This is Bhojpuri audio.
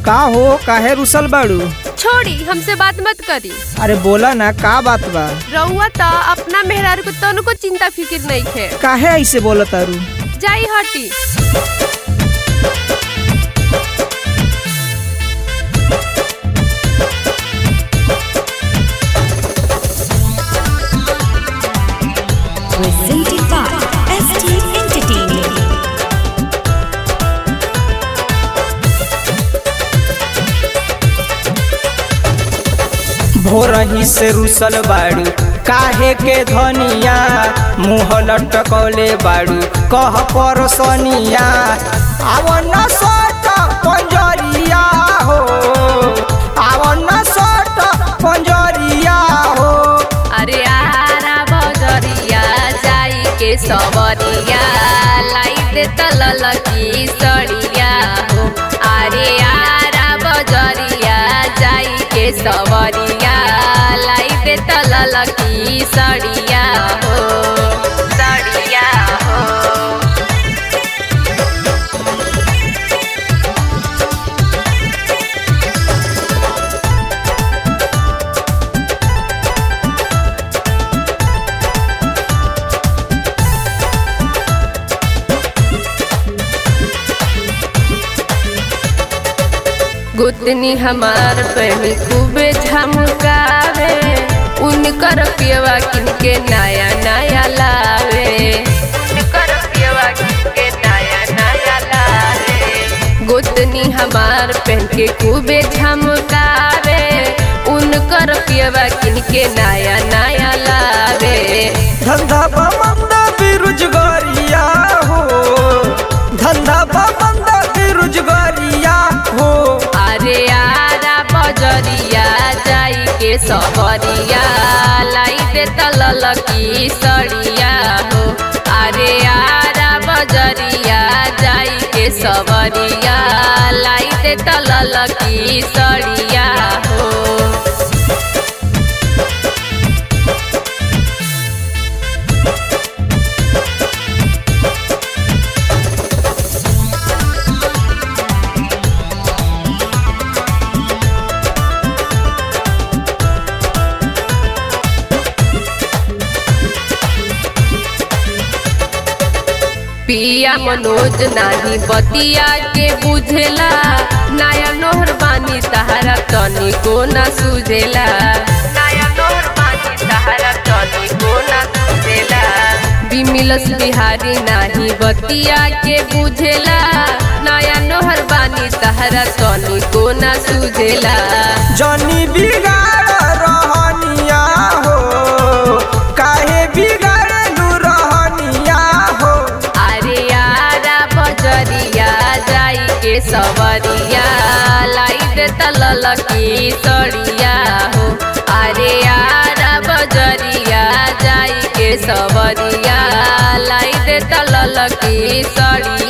का हो काहे रुसल बाड़ू छोड़ी हमसे बात मत करी अरे बोला ना का बात बा रउआ त अपना मेहरारू को तनको चिंता फिकिर नहीं खे काहे ऐसे बोलत तारू जाई हटी presented by ST Entertainment. भोरही से रुसल बाड़ू काहे के धनिया मुँह लटकौले बाड़ू कह परसनिया आवन सट पंजरिया हो आवन सट पंजरिया हो अरे आरा बजरिया जाई के सबरिया लाइट तलल की सड़िया हो अरे आरा बजरिया जाई के सबरिया लाइट तलल की सड़िया हो सड़िया हो गुतनी हमार पहनी खूबे झमकावे उनकर पियवा किनके नया नया लावे उनकर पियवा किनके नया नया लावे गुतनी हमार पहन के खूबे झमकावे उनकर पियवा किनके नया नया लावे धंधा बंद बेरोजगारिया हो धंधा बंद बेरोजगारिया हो अरे आरा बजरिया जाई के सबरिया लाइट तलल की सड़िया हो अरे आरा बजरिया जाई के सबरिया लाइट तलल की सड़िया हो पिया मनोज नाही बतिया के बुझेला नया नोहर बानी तहरा तनी को ना सुझेला नया नोहर बानी तहरा तनी को ना सुझेला बिमिलस बिहारी नाही बतिया के बुझेला नया नोहर बानी तहरा तनी को ना सुझेला जनी बिगाड़ रहनिया हो काहे बिगाड़लू रहनिया हो अरे यारा बजरिया जाई के सबरिया लाइट तलल की सड़िया हो अरे यारा बजरिया जाई के सबरिया लाइट तलल की सड़िया